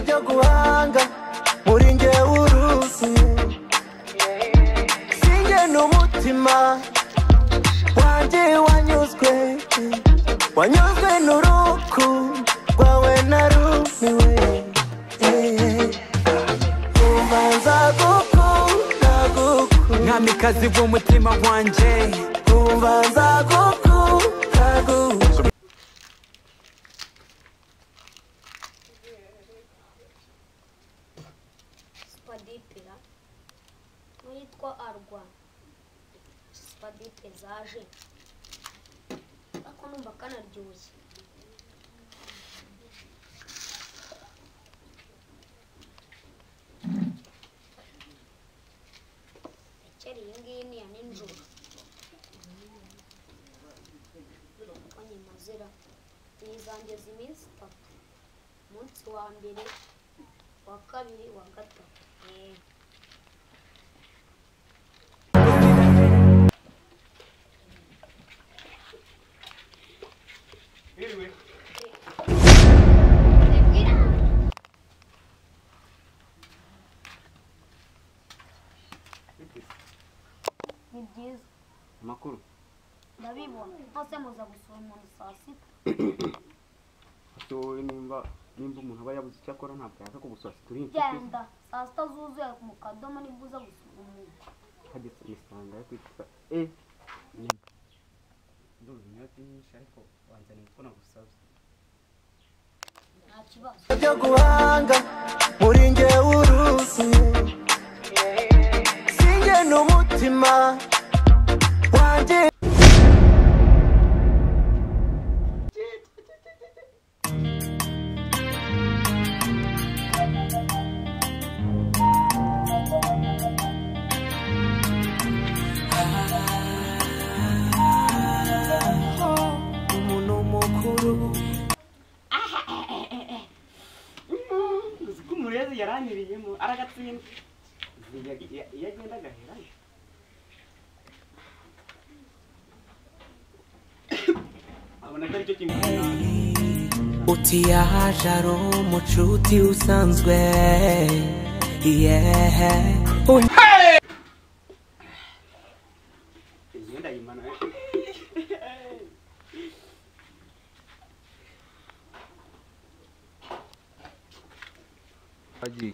byo guhanga muri nge uruzi sinjye n'umutima wanjye wanyuzwe wanyuzwe n'uruku rwawe narumiwe umva nzagukunda gukunda mwamikazi w'umutima wanjye umva nzagukunda gukunda spadipira n'uwitwa arwa spadipe zaje ako numva kanaryoshye ekeri iyi ngiyi ni iya ninjoro konye mazira nizangeza iminsi itatu umunsi wa mbere wa kabiri wa gatatu yego ni byiza amakuru ndabibona mwose muza gusura umuntu saa sita ati wowe nimba nimba umuntu aba yabuze icyo akora ntabwo yaka kugusura situri inshuti genda saa sita zuzuye mu kadomo nibwo uza gusura umuntu hageze imisanga yo kwitwa e ndumva inyota nyinshi ariko wanzaniye uko nagusabye nta kibazo byo guhanga muri nge uruzi sinjye n'umutima wanjye umuntu mukuru uzi ko umurezi yaranyiriyemo aragatsinda iyo agenda agaherayo abona ko aricyo kintu uti yaje ari umucuti usanzwe yehe imyenda yimana Hagiye.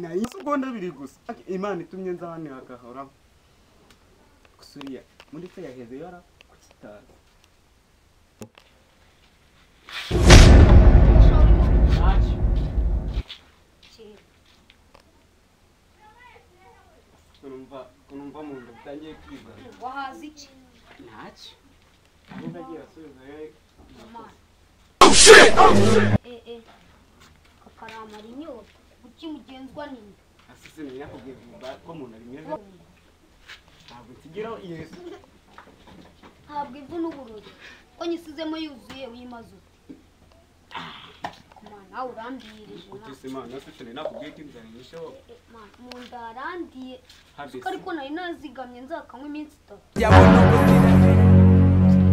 nayo segonda biri gusa Ati, imana itumye nzani hagahoraho gusuriya muri se yaheze yara kukitaza kera urumva urumva mu nda bitangiye kwiza wahaze iki ntacyo ahubwo agiye asubiza yewe eh eh akaramara inyota kuki mugenzwa n'inda asize menya kubwira umva ko mu nda bimeze ntabwo nsigiraho yesu ntabwo ivu n'ubururu ko nyisizemo yuzuye uyimaze ute kumana nawe urambirije na utise imana yose cyane nakubwiye ko inzara inyisheho Eh, man, mu nda harandiye habesi ko ariko nari nazigamye nzakanywa iminsi itatu yabona ubuzima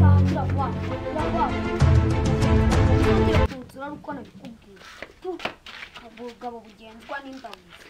tangira kwanga kugira kwanga ntangira kunsura ari uko nabikubwiye Tu, ubugabo bugenzwa n'inda gusa